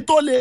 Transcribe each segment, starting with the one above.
tó le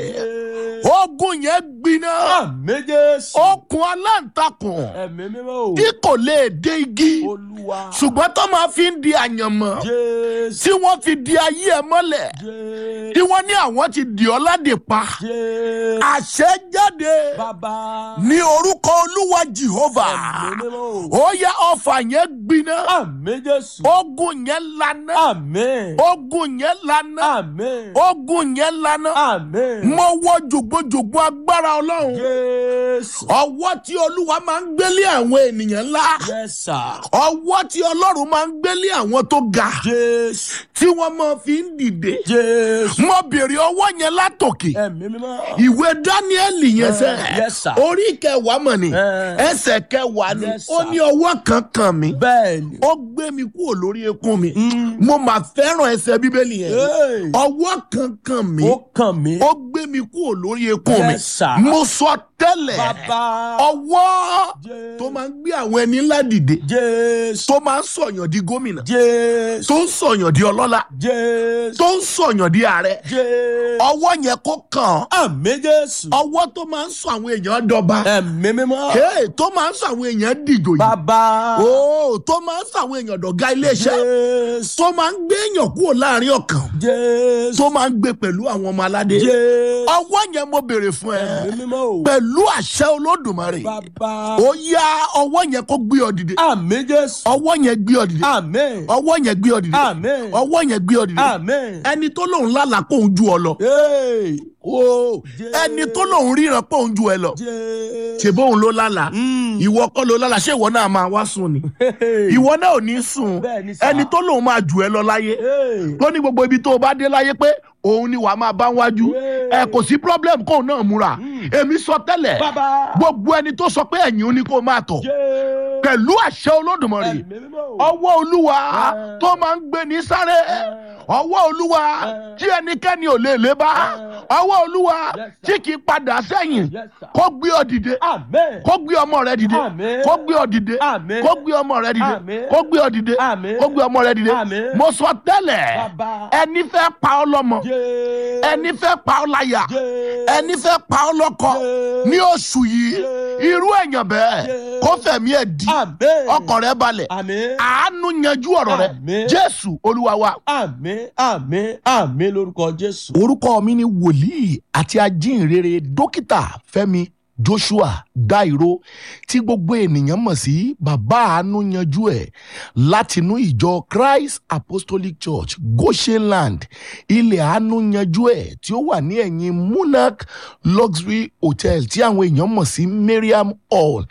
ogun yẹn gbiná àmì jésù. okùn aláǹtakùn ẹ̀mí mímọ́ o. tí kò lè dé igi olúwa. ṣùgbọ́n tó máa fi ń di àyànmọ́ jésù. tí wọ́n fi di ayé ẹ mọ́lẹ̀ tí jésù. wọ́n ní àwọn ti dì ọ́ ládè pa jésù. àṣẹ jáde bàbá. ní orúkọ olúwa jehova ẹ̀mí mímọ́ o. ó yá ọfà yẹn gbiná àmì jésù. ogun yẹn lana àmì. ogun yẹn lana àmì. ogun yẹn lana àmì. mo wọ jògbójògbó agbára ọlọ́run jésù. ọwọ́ tí olúwa máa ń gbélé àwọn ènìyàn ńlá yes sir. ọwọ́ tí ọlọ́run máa ń gbélé àwọn tó ga jésù. tí wọ́n máa fi ń dìde jésù. mo bèrè ọwọ́ yẹn látòkè ẹ̀mí mímọ́. ìwé dáníẹ́lì yẹn sẹ́ Eh, yes, sir. orí kẹwàá mọ̀ ni Eh. ẹsẹ̀ kẹwàá ni Yes, ó sir. ní ọwọ́ kan kàn mí bẹ́ẹ̀ ni. ó gbé mi kúrò lórí eékún mi Mm. mo máa fẹ́ràn ẹsẹ̀ bíbélì yẹn Hey. ọwọ́ kan kàn mí ó kàn mí. ó gbé mi kúrò lórí eékún mi Yes, sir. mo sọ tẹ́lẹ̀ bàbá. ọwọ́ Jésù. tó máa ń gbé àwọn ẹni ńlá dìde jésù. tó máa ń sọ̀yàn di gómìnà jésù. tó ń sọ̀yàn di ọlọ́lá jésù. tó ń sọ̀yàn di ààrẹ jésù. ọwọ́ yẹn kó kàn án àmì jésù. ọwọ́ tó máa ń sọ àwọn èèyàn dọba ẹ̀mí mímọ́. Hey, tó máa ń sọ àwọn èèyàn dìjòyè bàbá. Oh, tó máa ń sọ àwọn èèyàn dọ̀gá iléeṣẹ́ jésù. tó máa ń gbé èèyàn kúrò láàrin ọ̀kan jésù. tó máa ń gbé pẹ̀lú àwọn ọmọ aládé jésù. ọwọ́ yẹn mo béèrè fún ẹ ẹ̀mí mímọ́ o. pẹ̀lú àṣẹ olódùmarè bàbá. ó yá ọwọ́ yẹn kó gbé ọ dìde àmì jésù. ọwọ́ yẹn gbé ọ dìde àmì. ọwọ́ yẹn gbé ọ dìde àmì. ọwọ́ yẹn gbé ọ dìde àmì. ẹni tó lòun lálàá pé òun ju ọ lọ Hey. Oh, Jẹ́- ẹni tó lòun ríran pé òun ju ẹ lọ jésù. ṣe bóun ló lálàá Mm. ìwọ kọ́ ló lálàá ṣé ìwọ náà máa wá sùn ni Hey. ìwọ náà ò ní sùn Bẹ́ẹ̀ ni sà. ẹni tó lòun máa jù ẹ lọ láyé Hey. tó ní gbogbo ibi tó o bá dé láyé pé òun ni wàá máa bá wájú Hey. ẹ kò sí problem kóun náà múra èmi sọ tẹ́lẹ̀ bàbá. gbogbo ẹni tó sọ pé ẹ̀yìn ó ní kó máa tọ̀ jésù. pẹ̀lú àṣẹ olódùmarè ẹ̀mí mímọ́ o. ọwọ́ olúwa Eh. tó máa ń gbé ní sáré ọwọ́ olúwa Eh. tí ẹnikẹ́ni ò lè lé bá Eh. ọwọ́ olúwa Yes, sir. tí kì í padà sẹ́yìn Yes, sir. kó gbé ọ dìde àmì. kó gbé ọmọ rẹ dìde Àmín. kó gbé ọ dìde Àmín. kó gbé ọmọ rẹ dìde Àmín. kó gbé ọ dìde Àmín. kó gbé ọmọ rẹ dìde Àmín. mo sọ tẹ́lẹ̀ Bàbá. ẹni fẹ́ pa ọ lọ́mọ jésù. ẹni fẹ́ pa ọ láyà jésù. ẹni fẹ́ pa ọ lọ́kọ Jésù. ní oṣù yìí Jésù. irú èèyàn bẹ́ẹ̀ Jésù. kó fẹ̀mí ẹ̀ di àmì. ọkàn rẹ balẹ̀ àmì. àánú yanjú ọ̀rọ̀ rẹ Àmín. jésù olúwa wa. àmì. àmì. àmì lórúkọ jésù. orúkọ mi ni wòlíì àti ajínrere dókítà fẹ́mi joshua dairo tí gbogbo ènìyàn mọ̀ sí bàbá àánú yanjú ẹ̀ látinú ìjọ christ apostolic church goshenland ilẹ̀ àánú yanjú ẹ̀ tí ó wà ní ẹ̀yìn monarch luxury hotel tí àwọn èèyàn mọ̀ sí mariam hall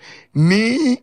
ní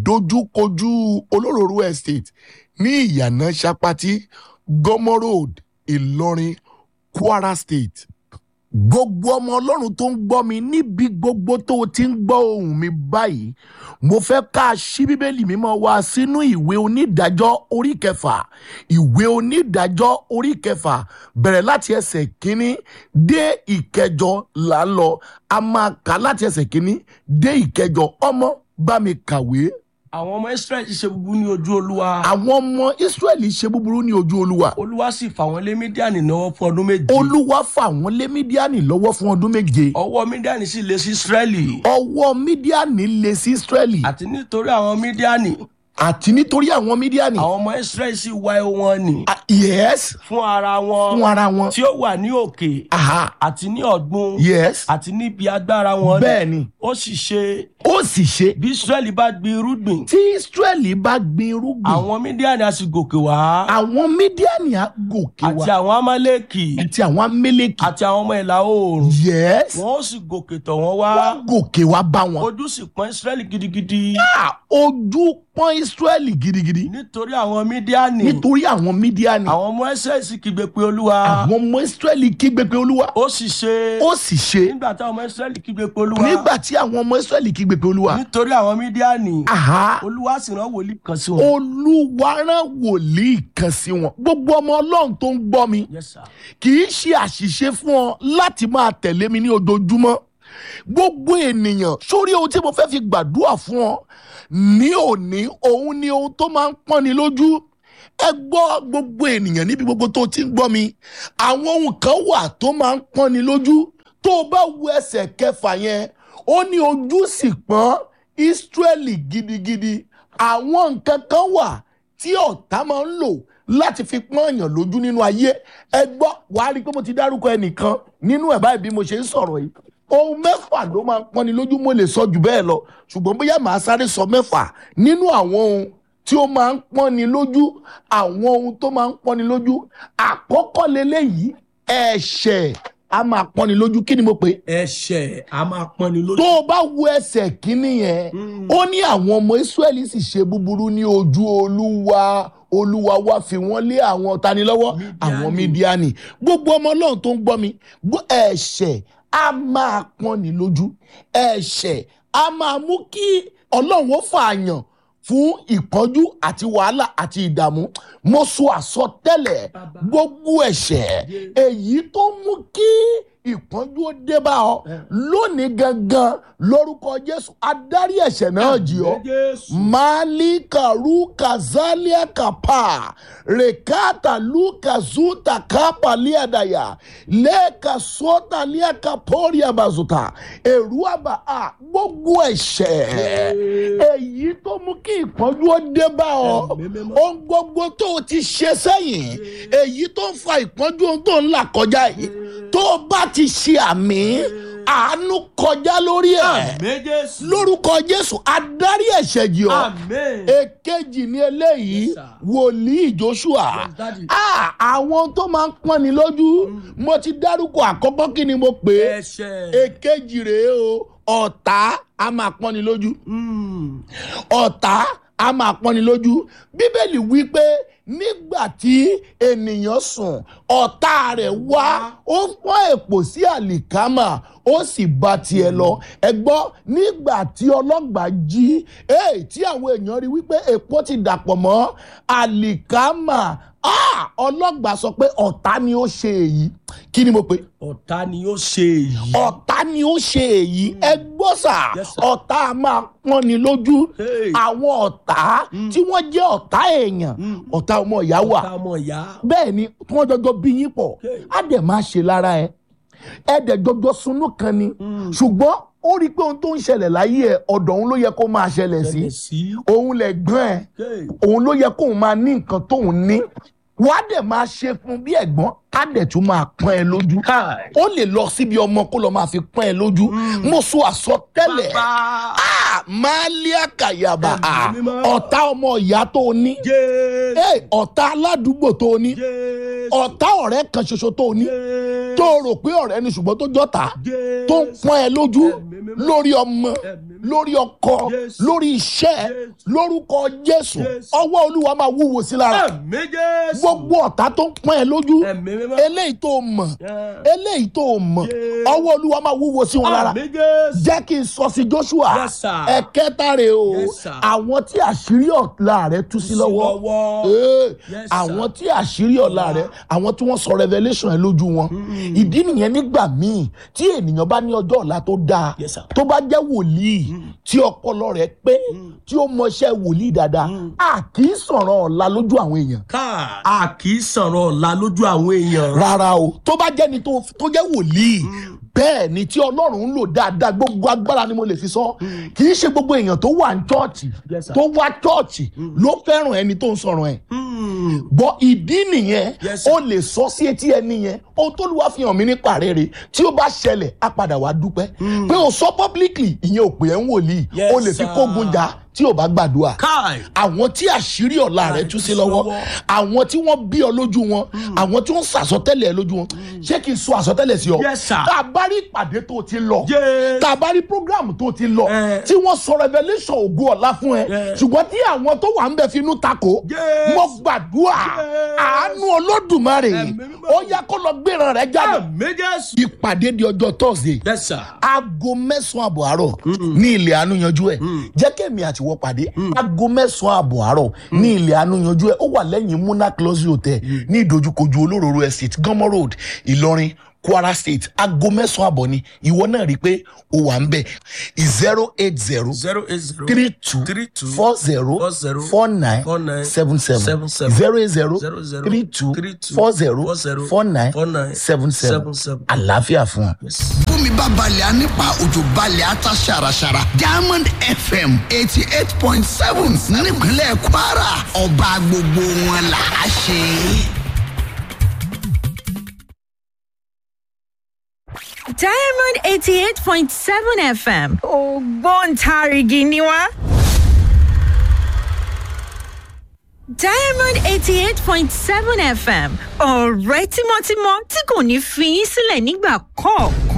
ìdojúkojú olóróró estate ní ìyànà sapati gomo road ìlọrin kwara state gbogbo ọmọ ọlọ́run tó ń gbọ́ mi níbi gbogbo tó o ti ń gbọ́ ohùn mi báyìí mo fẹ́ ká a ṣí bíbélì mímọ́ wa sínú ìwé onídàájọ́ orí kẹfà ìwé onídàájọ́ orí kẹfà bẹ̀rẹ̀ láti ẹsẹ̀ kínní dé ìkẹjọ là ń lọ a máa kà láti ẹsẹ̀ kínní dé ìkẹjọ ọmọ bá mi kàwé àwọn ọmọ israẹli ṣe búburú ní ojú olúwa. àwọn ọmọ israẹli ṣe búburú ní ojú olúwa olúwa sì fà wọ́n lé mídíàní náà fún ọdún méje. olúwa fà wọ́n lé mídíánì lọ́wọ́ fún ọdún méje ọwọ́ mídíàní sì lé sí israẹli. ọwọ́ mídíánì lé sí israẹli àti nítorí àwọn mídíàní àti nítorí àwọn mídíánì àwọn ọmọ israẹli sì wá ehó wọn nì. Ah, yes fún ara wọn fún ara wọn tí ó wà ní òkè aha àti ní ọ̀gbun yes àti níbi agbára wọn bẹ́ẹ̀ ni ó sì ṣe ó sì ṣe bí israẹli bá gbin irúgbìn tí israẹli bá gbin irúgbìn àwọn mídíàní á sì gòkè wá àwọn mídíánì á gòkè àti wá àwọn amálẹ́kì àti àwọn amẹ́lẹ́kì àti àwọn ọmọ ìlà oòrùn yes wọn ó sì gòkè tọ̀ wọ́n wá wọ́n gòkè wá bá wọn ojú sì pọ́n israẹli gidigidi Ah, ojú pọ́n israẹli gidigidi nítorí àwọn mídíàní nítorí àwọn mídíánì àwọn ọmọ ẹsẹ̀ sì kígbe pé olúwa àwọn ọmọ israẹli kígbe pé olúwa ó sì ṣe ó sì ṣe nígbà táwọn ọmọ israẹli kígbe pé olúwa nígbà tí àwọn ọmọ israẹli kígbe pé olúwa nítorí àwọn mídíàní aha olúwa sì rán wòlíì kan sí wọn. olúwa rán wòlíì kan sí wọn gbogbo ọmọ ọlọ́run tó ń gbọ́ mi Yes, sir. kì í ṣe àṣìṣe fún ọ láti máa tẹ̀lé mi ní ojoojúmọ́ gbogbo ènìyàn sórí ohun tí mo fẹ́ fi gbàdúrà fún ọ ní òní òun ni ohun tó máa ń pọ́nni lójú ẹ gbọ́ gbogbo ènìyàn níbi gbogbo tó ti ń gbọ́ mi àwọn ohun kan wà tó máa ń pọ́nni lójú tó o bá wo ẹsẹ̀ kẹfà yẹn ó ní ojú sì pọ́n Ísírẹ́lì gidigidi àwọn nǹkan kan wà tí ọ̀tá máa ń lò láti fi pọ́n èèyàn lójú nínú ayé ẹ gbọ́ wàá rí i pé mo ti dárúkọ ẹnìkan nínú ẹ̀ báyìí bí mo ṣe ń sọ̀rọ̀ yìí ohun mẹ́fà ló máa ń pọ́nni lójú mo lè sọ jù bẹ́ẹ̀ lọ ṣùgbọ́n bóyá màá sáré sọ mẹ́fà nínú àwọn ohun tí ó máa ń pọ́nni lójú àwọn ohun tó máa ń pọ́nni lójú àkọ́kọ́ leléyìí ẹ̀ṣẹ̀ a máa pọ́nni lójú kí ni mo pè é ẹ̀ṣẹ̀ a máa pọ́nni lójú. tó o bá wo ẹsẹ̀ kínní yẹn ó ní àwọn ọmọ Ísírẹ́lì sì ṣe búburú ní ojú Olúwa Olúwa wá fi wọ́n lé àwọn tani lọ́wọ́ àwọn Mídíánì gbogbo ọmọ Ọlọ́run tó ń gbọ́ mi gbọ́ ẹ̀ṣẹ̀ a máa pọ́nni lójú ẹ̀ṣẹ̀ a máa mú kí Ọlọ́run ó fààyàn fún ìpọ́njú àti wàhálà àti ìdààmú mo sọ àsọtẹ́lẹ̀ gbogbo ẹ̀ṣẹ̀ èyí tó mú kí ìpọ́njú ó dé bá ọ lónìí gangan lórúkọ Jésù adarí ẹ̀ṣẹ̀ náà jì ọ́ malika ruka zalia kapa rekata luka zuta kapa liadaya leka sota liaka poria bazuta èrú àbá a gbogbo ẹ̀ṣẹ̀ èyí tó mú kí ìpọ́njú ó dé bá ọ ohun gbogbo tó o ti ṣe sẹ́yìn èyí tó ń fa ìpọ́njú ohun tó ń là kọjá yìí tó o bá ti ṣe àmì àánú kọjá lórí ẹ̀ àmín Jésù. lórúkọ Jésù adarí ẹ̀ṣẹ̀ jì ọ́ àmín. èkejì ní eléyìí Yes, sir. wòlíì Joshua Yes, daddy. Ah, àwọn tó máa ń pọ́nni lójú mo ti dárúkọ àkọ́kọ́ kí ni mo pè é ẹ̀ṣẹ̀. èkejì rèé o ọ̀tá a máa pọ́nni lójú Mm. ọ̀tá a máa pọ́nni lójú bíbélì wí pé nígbà tí ènìyàn sùn ọ̀tá rẹ̀ wá ó pọ́n èpò sí àlìkámà ó sì bá tiẹ̀ lọ ẹ gbọ́ nígbà tí ọlọ́gbàá jí èè tí àwọn èèyàn rí wípé èpò ti dàpọ̀ mọ́ àlìkámà ah, ọlọ́gbàá sọ pé ọ̀tá ni ó ṣe èyí kí ni mo pè é ọ̀tá ni ó ṣe èyí. ọ̀tá ni ó ṣe èyí ẹ gbọ́ sà Yes, sir. ọ̀tá a máa pọ́n ni lójú Hey. àwọn ọ̀tá tí wọ́n jẹ́ ọ̀tá èèyàn ọ̀tá ọmọ ìyá wà ọ̀tá ọmọ ìyá. bẹ́ẹ̀ ni tí wọ́n jọjọ bí yín pọ̀ Hey. á dẹ̀ máa ṣe lára ẹ ẹ dẹ̀ jọjọ sunú kan ni ṣùgbọ́n ó rí i pé ohun tó ń ṣẹlẹ̀ láyé ẹ ọ̀dọ̀ òun ló yẹ kó máa ṣẹlẹ̀ sí ṣẹlẹ̀ sí. òun lẹ̀ gbọ́n ẹ Hey. òun ló yẹ kóun máa ní nǹkan tóun ní wàá dẹ̀ máa ṣe fún bí ẹ̀gbọ́n á dẹ̀ tún máa pọ́n ẹ lójú Káì. ó lè lọ síbi ọmọ kó lọ máa fi pọ́n ẹ lójú mo sọ àsọtẹ́lẹ̀ bàbá. Ah, máàlíà kàyàbà Ah, Ẹ̀mí mímọ́. ọ̀tá ọmọ ìyá tó o ní Jésù. Eh, ọ̀tá aládùúgbò tó o ní Jésù. ọ̀tá ọ̀rẹ́ kan ṣoṣo tó o ní Jésù. tó o rò pé ọ̀rẹ́ ni ṣùgbọ́n tó jọ́ta Jésù. tó ń pọ́n ẹ lójú Ẹ̀mí mímọ́. lórí ọmọ Ẹ̀mí mímọ́. lórí ọkọ Jésù. lórí iṣẹ́ Jésù. lórúkọ Jésù Jésù. ọwọ́ Olúwa máa wúwo sí lára Ẹ̀mí Jésù. gbogbo ọ̀tá tó ń pọ́n ẹ lójú Ẹ̀mí mímọ́. eléyìí tó o mọ̀ Yeah. eléyìí tó o mọ̀ Jésù. ọwọ́ Olúwa máa wúwo sí wọn lára Ẹ̀mí Jésù. jẹ́ kí n sọ sí Joshua Yes, sir. ẹ̀kẹta rè o Yes, sir. àwọn tí àṣírí ọ̀la rẹ̀ tú sí lọ́wọ́ lọ́wọ́. Ee, Yes, sir. àwọn tí àṣírí ọ̀la rẹ̀ àwọn tí wọ́n sọ revelation ẹ̀ lójú wọn ìdí nìyẹn nígbà míì tí ènìyàn bá ní ọjọ́ ọ̀la tó dáa Yes, sir. tó bá jẹ́ wòlíì tí ọpọlọ rẹ̀ pé tí ó mọṣẹ́ wòlíì dáadáa a kì í sọ̀rọ̀ ọ̀la lójú àwọn èèyàn Káì. a kì í sọ̀rọ̀ ọ̀la lójú àwọn èèyàn. rárá o tó bá jẹ́ni tó tó jẹ́ wòlíì bẹ́ẹ̀ ni tí ọlọ́run ń lò dáadáa gbogbo agbára ni mo lè fi sọ kì í ṣe gbogbo èèyàn tó wà ní chọ́ọ̀chì Yes, sir. tó wá chọ́ọ̀chì ló fẹ́ràn ẹni tó ń sọ̀rọ̀ ẹ̀ Mm. bọ́ ìdí nìyẹn Yes, sir. ó lè sọ sí etí ẹni yẹn ohun tó lù wá fi hàn mí nípa rere tí ó bá ṣẹlẹ̀ á padà wá dúpẹ́ pé o sọ publicly ìyẹn ò pè é ń wòlíì Yes, o lè fi sir. kógun jà tí ò bá gbàdúrà Káì. àwọn tí àṣírí ọ̀la rẹ̀ tú sí tú sí lọ́wọ́ lọ́wọ́. àwọn tí wọ́n bí ọ lójú wọn àwọn tí wọ́n sàsọtẹ́lẹ̀ ẹ lójú wọn ṣé kí n sọ àsọtẹ́lẹ̀ sí ọ Yes, sir. tá a bá rí ìpàdé tó ti lọ Yes. tá a bá rí program tó ti lọ Eh. tí wọ́n sọ revelation ògo ọ̀la fún ẹ Yes. ṣùgbọ́n tí àwọn tó wà ń bẹ finú takò Yes. mo gbàdúrà Yes. àánú olódùmarè Ẹ̀mí mímọ́. ó yá kó lọ gbéran rẹ jáde Ẹ̀mí Jésù. ìpàdé di ọjọ́ thursday Yes, sir. aago mẹ́sàn-án àbọ̀ àárọ̀ ní ilẹ̀ àánú yanjú ẹ̀ jẹ́ kẹ́mi àtiwọ́ pàdé aago mẹ́sàn-án àbọ̀ àárọ̀ ní ilẹ̀ àánú yanjú ẹ̀ ó wà lẹ́yìn muna close hotel ní ìdojúkojú olóróró estate gánmọ́ road ìlọrin kwara state aago mẹ́sàn-án àbọ̀ ni ìwọ náà rí i pé o wà ń bẹ̀ zero eight zero zero eight zero three two three two four zero four zero four nine four nine seven seven seven seven zero eight zero zero zero three two three two four zero four zero four nine four nine seven seven seven seven. àlàáfíà fún ọ. Yes. Boom bómi bá balẹ̀ á nípa òjò balẹ̀ á ta ṣàràṣàrà diamond fm eighty eight point seven nípínlẹ̀ kwara ọba gbogbo wọn là á ṣe. diamond eighty eight point seven fm ògbóǹtarìgì ni wá. diamond eighty eight point seven fm ọ̀rẹ́ tímọ́tímọ́ tí kò ní fi yín sílẹ̀ nígbà kọ̀ọ̀kan.